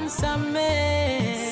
Nisamehe,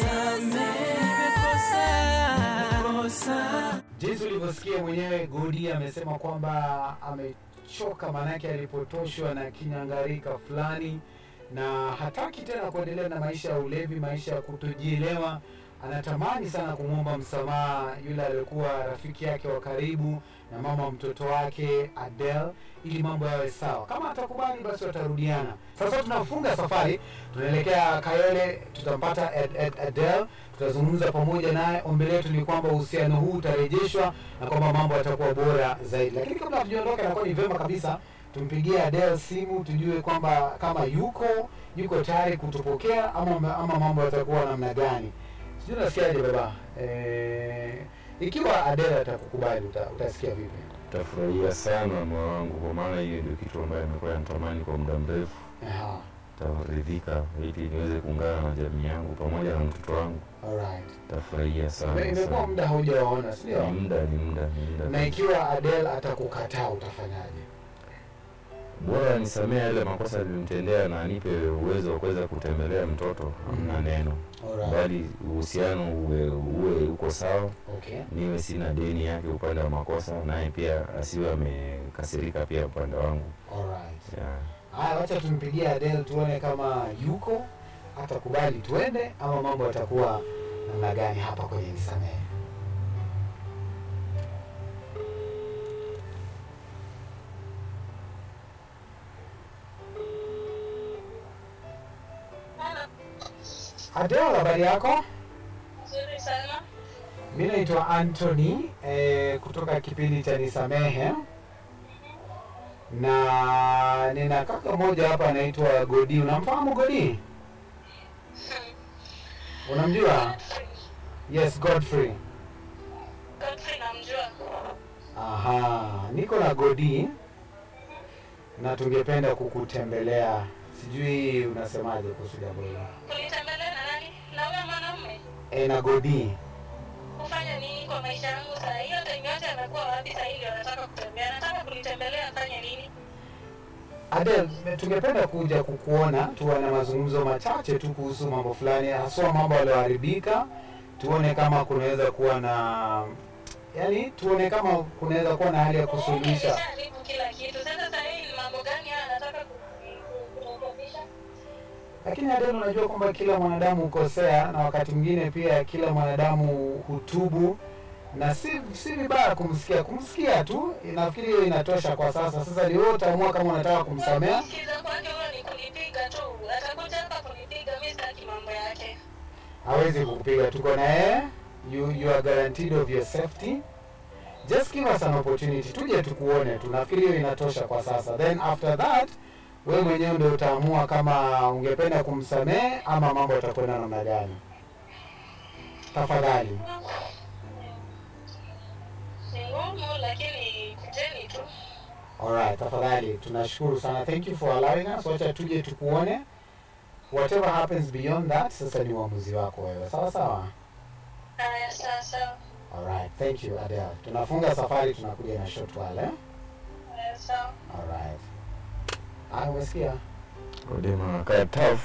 nimekosea. Jinsi ulivyosikia mwenyewe, Godi amesema kwamba amechoka, maanake alipotoshwa na kinyangarika fulani na hataki tena kuendelea na maisha ya ulevi, maisha ya kutojielewa. Anatamani sana kumwomba msamaha yule aliyekuwa rafiki yake wa karibu na mama mtoto wake Adele, ili mambo yawe sawa. Kama atakubali, basi watarudiana. Sasa tunafunga safari, tunaelekea Kayole, tutampata Ad- Ad- Adele, tutazungumza pamoja naye. Ombi letu ni kwamba uhusiano huu utarejeshwa na kwamba mambo yatakuwa bora zaidi. Lakini kabla hatujaondoka, inakuwa ni vyema kabisa tumpigie Adele simu tujue kwamba kama yuko yuko tayari kutupokea ama, ama mambo yatakuwa namna gani. Sijui unasikiaje baba? Eh, ikiwa Adele atakukubali uta, utasikia vipi? Tafurahia sana moyo wangu, kwa maana hiyo ndio kitu ambayo nimekuwa natamani kwa muda mrefu. Aha, Taridhika ili niweze kuungana na jamii yangu pamoja na mtoto wangu. alright. Tafurahia sana Ime- Imekuwa sana. muda haujawaona, si Ni ndio? muda, ni muda, ni muda. Na ikiwa Adele atakukataa utafanyaje? Bora nisamee yale makosa nilimtendea na anipe uwezo wa kuweza kutembelea mtoto, hamna neno, Alright. bali uhusiano uwe, uwe uko sawa, Okay. niwe sina deni yake upande wa makosa, naye pia asiwe amekasirika pia upande wangu Alright. yeah. Haya, wacha tumpigie Adele tuone kama yuko atakubali tuende ama mambo yatakuwa namna gani hapa kwenye Nisamehe. Adele, habari yako? Nzuri sana. Mi naitwa Anthony eh, kutoka kipindi cha Nisamehe na nina kaka mmoja hapa anaitwa Godi. Unamfahamu Godi? Unamjua? Yes, Godfrey. Godfrey namjua. Aha, niko na Godi na tungependa kukutembelea. Sijui unasemaje kuhusu jambo hilo? Kunitembelea na nani? Na huyo mwanamume? E, na Godi. Kufanya nini kwa maisha yangu saa hiyo? Time yote amekuwa wapi saa hii ndio anataka kutembea? Anataka kunitembelea afanye nini? Adel, tungependa kuja kukuona tuwe na mazungumzo machache tu kuhusu mambo fulani, haswa mambo yaliyoharibika, tuone kama kunaweza kuwa na yani, tuone kama kunaweza kuwa na hali ya kusuluhisha. Nimeshaharibu kila kitu. Sasa saa hii ni mambo gani haya anataka ku- ku- kurekebisha? Lakini Adel, unajua kwamba kila mwanadamu hukosea na wakati mwingine pia kila mwanadamu hutubu, na si si vibaya kumsikia kumsikia tu, nafikiri hiyo inatosha kwa sasa. Sasa ni wewe utaamua kama unataka kumsamea. Kusikiza kwake huyo ni kunipiga tu. Atakuja hapa kunipiga, mimi sitaki mambo yake. hawezi kukupiga. Tuko na yeye, you, you are guaranteed of your safety. Just give us an opportunity, tuje tukuone tu. Nafikiri hiyo inatosha kwa sasa, then after that wewe mwenyewe ndio utaamua kama ungependa kumsamehe ama mambo yatakwenda namna gani. Tafadhali. Ni ngumu lakini kujeni tu. Alright, tafadhali. Tunashukuru sana. Thank you for allowing us. Wacha tuje tukuone. Whatever happens beyond that, sasa ni uamuzi wako wewe. Sawa sawa. Haya, sawa sawa. Alright, thank you Adele. Tunafunga safari, tunakuja na short while, eh? Haya, sawa. Alright. Ah, umesikia? Odema kaa tough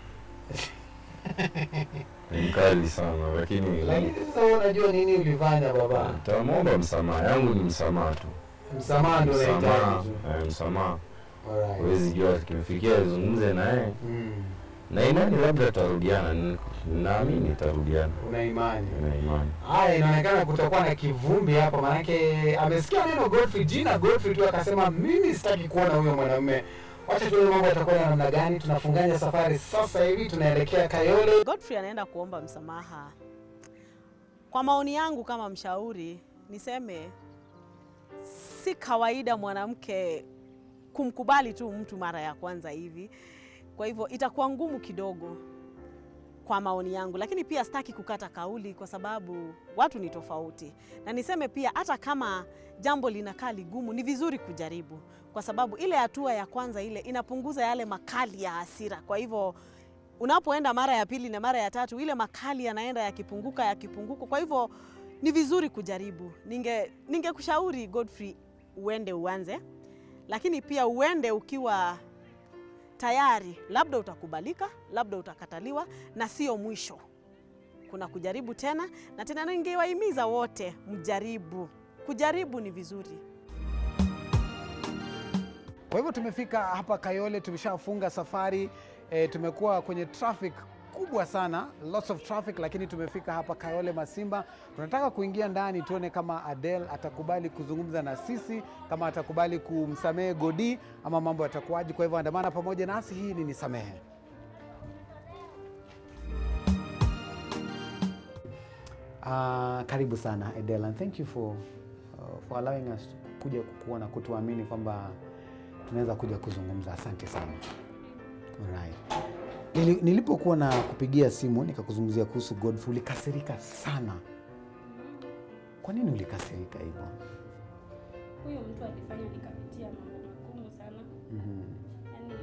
ni mkali sana, lakini Lakini sasa wewe unajua nini ulifanya baba? tamwomba msamaha. Yangu ni msamaha tu, Msamaha ndio msamaha, unahitaji tu. eh, msamaha. Alright. Huwezi jua kimfikia azungumze naye Mm. na imani, labda tutarudiana. N- Naamini tutarudiana, Una imani. na imani Haya, inaonekana kutakuwa na kivumbi hapa, manake amesikia neno Godfrey, jina Godfrey tu akasema mimi sitaki kuona huyo mwanamume. Wacha tuone mambo yatakuwa ya namna gani. Tunafunganya safari sasa hivi, tunaelekea Kayole. Godfrey anaenda kuomba msamaha. Kwa maoni yangu kama mshauri, niseme si kawaida mwanamke kumkubali tu mtu mara ya kwanza hivi. Kwa hivyo itakuwa ngumu kidogo kwa maoni yangu, lakini pia sitaki kukata kauli kwa sababu watu ni tofauti, na niseme pia hata kama jambo linakaa ligumu, ni vizuri kujaribu, kwa sababu ile hatua ya kwanza ile inapunguza yale makali ya hasira. Kwa hivyo unapoenda mara ya pili na mara ya tatu, ile makali yanaenda yakipunguka yakipunguka. Kwa hivyo ni vizuri kujaribu. Ninge ningekushauri Godfrey, uende uanze, lakini pia uende ukiwa tayari labda utakubalika, labda utakataliwa, na sio mwisho. Kuna kujaribu tena na tena. Ningewahimiza wote mjaribu, kujaribu ni vizuri. Kwa hivyo tumefika hapa Kayole, tumeshafunga safari e, tumekuwa kwenye traffic kubwa sana, lots of traffic, lakini tumefika hapa Kayole Masimba. Tunataka kuingia ndani tuone kama Adele atakubali kuzungumza na sisi, kama atakubali kumsamehe Godi ama mambo yatakuwaje. Kwa hivyo andamana pamoja nasi, hii ni Nisamehe. Uh, karibu sana Adele and thank you for, uh, for allowing us kuja kukuona kutuamini kwamba tunaweza kuja kuzungumza. Asante sana. Alright. Nili, nilipokuwa na kupigia simu nikakuzungumzia kuhusu Godfrey ulikasirika sana. Kwa nini ulikasirika hivyo? huyu mtu alifanya nikapitia mambo magumu sana Mhm. yani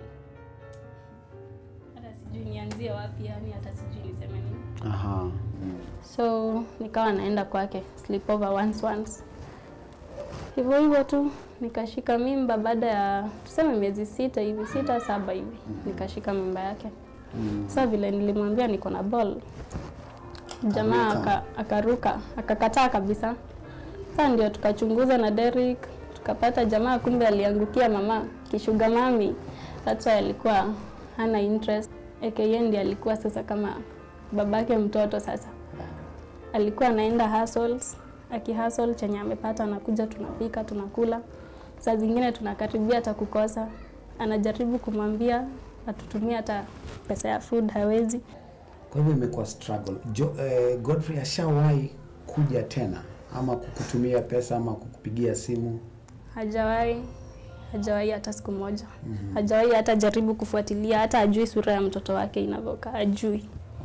hata sijui nianzie wapi yani hata sijui niseme nini Aha. so nikawa naenda kwake sleepover once once hivyo hivyo tu nikashika mimba baada ya tuseme miezi sita hivi sita saba hivi nikashika mimba yake sasa vile nilimwambia niko na ball jamaa Akaruka. aka- akaruka akakataa kabisa sasa ndio tukachunguza na Derek tukapata jamaa kumbe aliangukia mama kishuga mami that's why alikuwa hana interest aka ndiye alikuwa sasa kama babake mtoto sasa alikuwa anaenda hustles akihustle chenye amepata anakuja tunapika tunakula saa zingine tunakaribia hata kukosa anajaribu kumwambia atutumie hata pesa ya food hawezi Kwa hivyo imekuwa struggle. Jo, eh, Godfrey ashawahi kuja tena ama kukutumia pesa ama kukupigia simu? hajawahi hajawahi hata siku moja hajawahi hata jaribu kufuatilia hata ajui sura ya mtoto wake inavyokaa ajui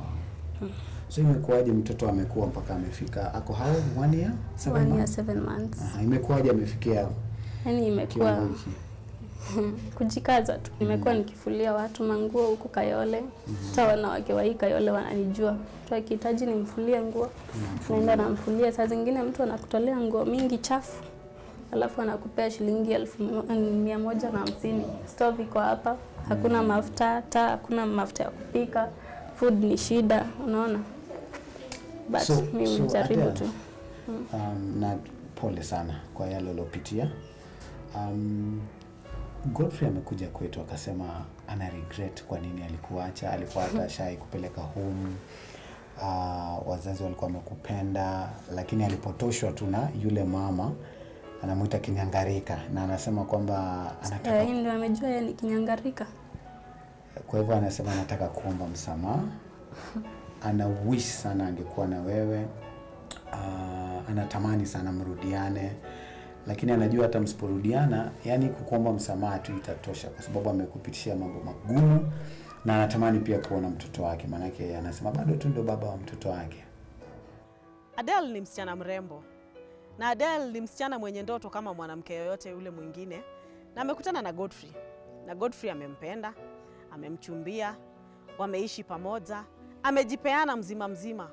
So imekuwaje mtoto amekuwa mpaka amefika ako how one year? Seven one year months? seven months Aha, imekuwaje amefikia yani imekuwa kiwango hiki? kujikaza tu nimekuwa nikifulia watu manguo huku Kayole hata wanawake wa hii Kayole wananijua mtu akihitaji nimfulie nguo naenda namfulia saa zingine mtu anakutolea nguo mingi chafu alafu anakupea shilingi elfu mo- mia moja na hamsini stove iko hapa hakuna mafuta hata hakuna mafuta ya kupika food ni shida unaona but So- mimi so mjaribu Adele, tu Um, na pole sana kwa yale uliopitia. Um, Godfrey amekuja kwetu akasema ana regret kwa nini alikuacha, alikuwa hata ashai kupeleka home. Uh, wazazi walikuwa wamekupenda, lakini alipotoshwa tu na yule mama anamwita kinyangarika, na anasema kwamba anataka Eh, hii ndio amejua yeye ni kinyangarika kwa hivyo anasema anataka kuomba msamaha, ana wish sana angekuwa na wewe. Uh, anatamani sana mrudiane, lakini anajua hata msiporudiana, yani kukuomba msamaha tu itatosha, kwa sababu amekupitishia mambo magumu, na anatamani pia kuona mtoto wake, maanake anasema bado tu ndio baba wa mtoto wake. Adele ni msichana mrembo na Adele ni msichana mwenye ndoto kama mwanamke yoyote yule mwingine, na amekutana na Godfrey na Godfrey amempenda, amemchumbia, wameishi pamoja, amejipeana mzima mzima,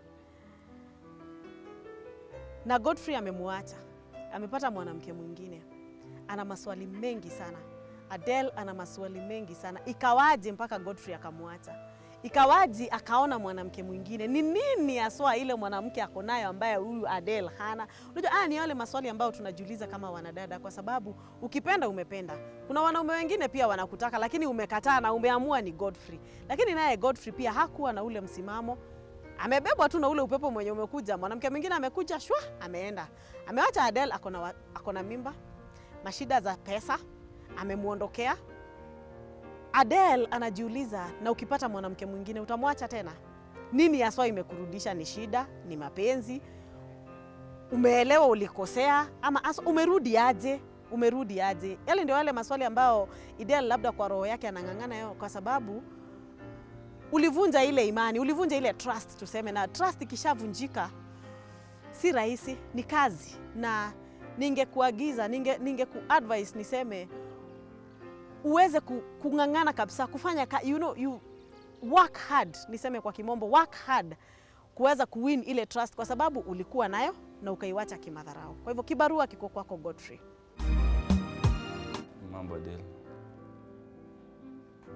na Godfrey amemwacha, amepata mwanamke mwingine. Ana maswali mengi sana. Adele ana maswali mengi sana. Ikawaje mpaka Godfrey akamwacha? Ikawaje akaona mwanamke mwingine? Ni nini haswa ile mwanamke ako nayo ambaye huyu Adele hana? Unajua, haya ni yale maswali ambayo tunajiuliza kama wanadada, kwa sababu ukipenda umependa. Kuna wanaume wengine pia wanakutaka, lakini umekataa na umeamua ni Godfrey. Lakini naye Godfrey pia hakuwa na ule msimamo amebebwa tu na ule upepo mwenye umekuja. Mwanamke mwingine amekuja shwa, ameenda, amewacha Adele ako na wa- ako na mimba, mashida za pesa, amemwondokea. Adele anajiuliza, na ukipata mwanamke mwingine utamwacha tena? Nini haswa imekurudisha? Ni shida? Ni mapenzi? Umeelewa ulikosea, ama haswa umerudi aje? Umerudi aje? Yale ndio yale maswali ambayo Adele labda kwa roho yake anang'ang'ana yao, kwa sababu ulivunja ile imani, ulivunja ile trust tuseme, na trust ikishavunjika si rahisi, ni kazi. Na ningekuagiza ninge, ninge kuadvise niseme uweze ku- kung'ang'ana kabisa kufanya ka, you know, you work hard, niseme kwa kimombo work hard kuweza kuwin ile trust, kwa sababu ulikuwa nayo na ukaiwacha kimadharau. Kwa hivyo kibarua kiko kwako Godfrey. Mambo Adele.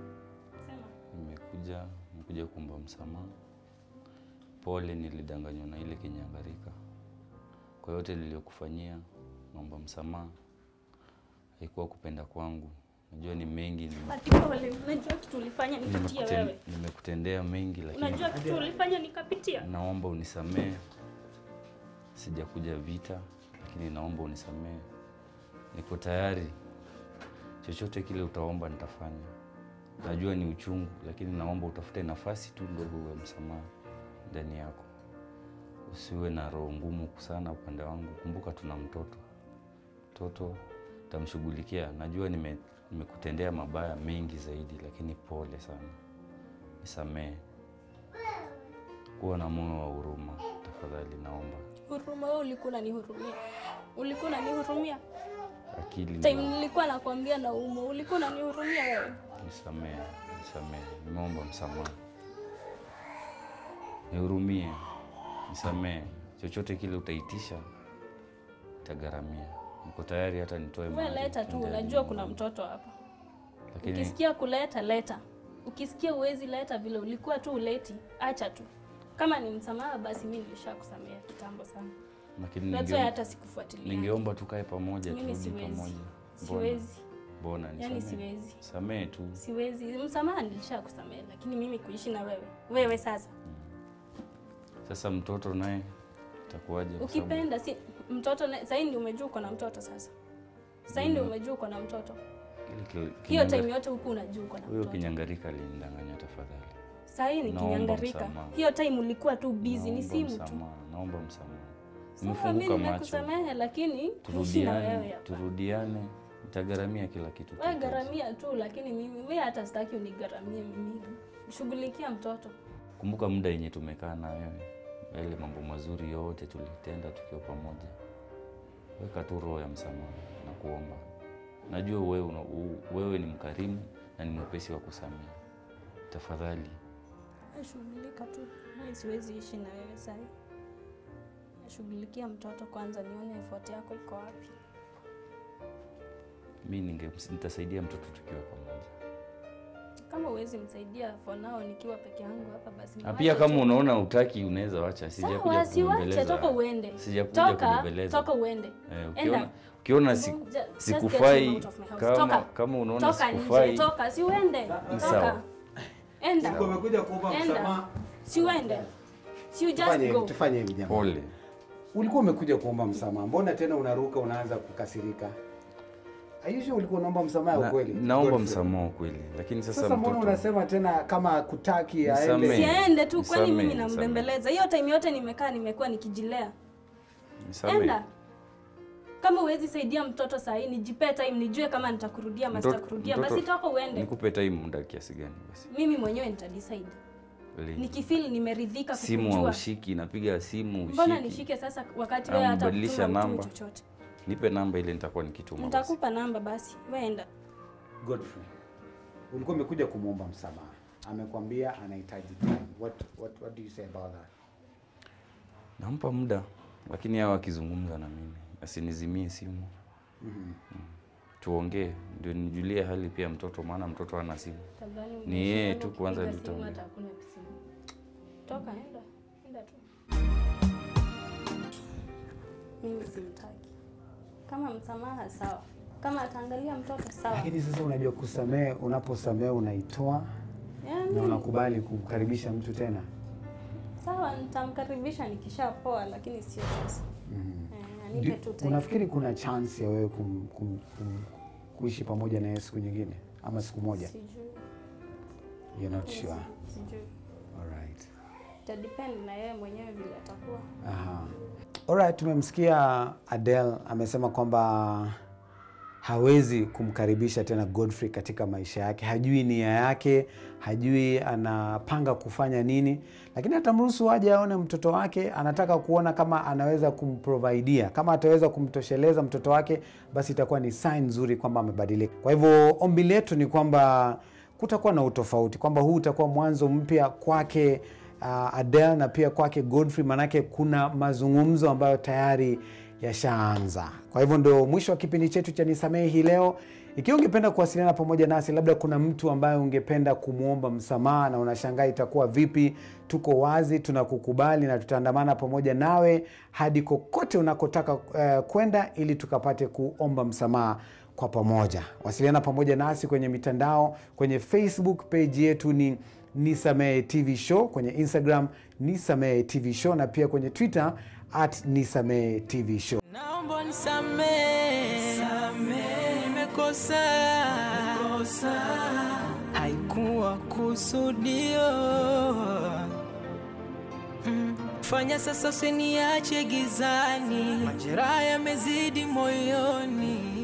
nimekuja nimekuja kuomba msamaha. Pole, nilidanganywa na ile kinyangarika. Kwa yote niliyokufanyia, naomba msamaha. Haikuwa kupenda kwangu, najua ni mengi nime- Ati pole, unajua kitu ulifanya nikapitia nimekuten- wewe. nimekutendea mengi, lakini Unajua kitu ulifanya nikapitia. naomba unisamehe. Sijakuja vita, lakini naomba unisamehe. Niko tayari, chochote kile utaomba nitafanya. Najua ni uchungu, lakini naomba utafute nafasi tu ndogo ya msamaha ndani yako. Usiwe na roho ngumu sana upande wangu. Kumbuka tuna mtoto, mtoto tamshughulikia. Najua nime- nimekutendea mabaya mengi zaidi, lakini pole sana, nisamehe. Kuwa na moyo wa huruma tafadhali, naomba. Huruma wewe ulikuwa unanihurumia. Ulikuwa unanihurumia. Akili Time na nilikuwa nakwambia na umo, ulikuwa unanihurumia wewe. nisamehe, nisamehe, nimeomba msamaha, nihurumie, nisamehe. Chochote kile utaitisha itagharamia. Niko tayari hata nitoe Wewe mali, leta tu, tuende unajua nyumbani. kuna mtoto hapa. lakini Ukisikia kuleta leta, ukisikia uwezi leta vile ulikuwa tu uleti, acha tu. Kama ni msamaha, basi mimi nilishakusamea kitambo sana. lakini That's why ninge- hata sikufuatilia. ningeomba tukae pamoja, Mimi turudi siwezi. pamoja. Mbona? Siwezi, Mbona yani nisamehe? siwezi, Samehe tu. siwezi. Msamaha nilishakusamea, lakini mimi kuishi na wewe, wewe sasa Sasa mtoto naye itakuwaje? kwa sababu ukipenda si mtoto na- sasa ndio umejua uko na mtoto sasa. Sasa ndio umejua uko na mtoto. ile kil- Hiyo kinyanga- time yote huku unajua uko na Huyo mtoto. kinyangarika alinidanganya tafadhali. Sasa hii ni Naomba kinyangarika. msamaha. Hiyo time ulikuwa tu busy, ni Naomba simu tu. msamaha, Naomba msamaha. Sawa, mimi Nimefunguka macho. nimekusamehe, lakini kuishi na wewe Turudiane, hapa. turudiane. Nitagharamia kila kitu. Wewe tutaweza. gharamia tu, lakini mimi wewe hata sitaki unigharamie mimi. Shughulikia mtoto. Kumbuka muda yenye tumekaa na wewe, yale mambo mazuri yote tulitenda tukiwa pamoja. Weka tu roho ya msamaha na kuomba. Najua wewe, una, u- wewe ni mkarimu na ni mwepesi wa kusamehe. Tafadhali Shughulika tu. Mimi siwezi ishi na wewe sasa. Shughulikia mtoto kwanza, nione effort yako iko wapi. mi ninge nitasaidia mtoto tukiwa pamoja. Kama uwezi msaidia for now nikiwa peke yangu hapa basi. Na niwache pia kama tu. unaona utaki unaweza wacha. Sijakuja Sawa, siwache, kubembeleza. toka uende. Sijakuja Toka, kubembeleza. toka uende. Eh, Enda. ukiona ukiona siku, Just- just get sikufai him out of my house. kama Toka. kama unaona Toka nje, sikufai toka, si uende. Ni Toka. sawa. Enda. Ulikuwa umekuja kuomba Enda. msamaha. Si uende. Si you just Tufanye go. hivi, tufanye hivi jamaa. pole. Ulikuwa umekuja kuomba msamaha, mbona tena unaruka unaanza kukasirika? Aisha, ulikuwa unaomba msamaha Na, ukweli? naomba Godfrey. msamaha kweli, lakini sasa, Sasa mbona mtoto unasema tena kama kutaki aende? Nisamehe. Siende tu, kwani Nisamehe, mimi nisamehe. nambembeleza? Hiyo time yote nimekaa nimekuwa nikijilea. nisamehe. Enda. Kama huwezi saidia mtoto saa hii, nijipee time nijue kama nitakurudia ama Mtoto- sitakurudia. mtoto- Basi toka uende. Nikupe time muda kiasi gani basi? Mimi mwenyewe nitadecide. Lini? Nikifeel nimeridhika Simu kukujua. haushiki, napiga simu ushiki. Mbona nishike sasa wakati wewe Au hata mbadilisha kutuma mtu namba. chochote? Nipe namba ile nitakuwa nikituma. basi. Nitakupa namba basi. Wewe enda. Godfrey, ulikuwa umekuja kumwomba msamaha, amekwambia anahitaji time. What, what, what do you say about that? Nampa muda, lakini hawa akizungumza na mimi asinizimie simu, Mhm. tuongee ndio nijulie hali pia mtoto, maana mtoto hana simu. Tafadhali Ni yeye ukipiga tu kwanza simu nitaongea. hata hakuna simu. Toka enda. Enda tu. Mimi simtaki. Kama msamaha sawa. Kama ataangalia mtoto sawa. Lakini sasa unajua kusamehe, unaposamehe unaitoa na Yaani unakubali kumkaribisha mtu tena. sawa nitamkaribisha nikishapoa lakini sio sasa. Mhm. Eh, anipe tu Ndio, time. Unafikiri kuna chance ya wewe kum, kum, kum, kuishi pamoja na yeye siku nyingine ama siku moja? Sijui. You're not sure. Sijui. Alright. Itadepend na yeye mwenyewe vile atakuwa. Aha. Alright, tumemsikia Adele amesema kwamba hawezi kumkaribisha tena Godfrey katika maisha yake, hajui nia yake, hajui anapanga kufanya nini, lakini atamruhusu aje aone mtoto wake. Anataka kuona kama anaweza kumprovidea, kama ataweza kumtosheleza mtoto wake, basi itakuwa ni sign nzuri kwamba amebadilika. Kwa hivyo ombi letu ni kwamba kutakuwa na utofauti, kwamba huu utakuwa mwanzo mpya kwake uh, Adele na pia kwake Godfrey, manake kuna mazungumzo ambayo tayari yashaanza. Kwa hivyo ndio mwisho wa kipindi chetu cha Nisamehe hii leo. Ikiwa ungependa kuwasiliana pamoja nasi, labda kuna mtu ambaye ungependa kumwomba msamaha na unashangaa itakuwa vipi, tuko wazi, tunakukubali na tutaandamana pamoja nawe hadi kokote unakotaka uh, kwenda ili tukapate kuomba msamaha kwa pamoja. Wasiliana pamoja nasi kwenye mitandao, kwenye Facebook page yetu ni Nisamehe TV Show, kwenye Instagram Nisamehe TV Show na pia kwenye Twitter at Nisamehe TV Show. Naomba nisamehe, nimekosa, haikuwa kusudio. Mm, Fanya sasa usiniache gizani, majeraha yamezidi moyoni.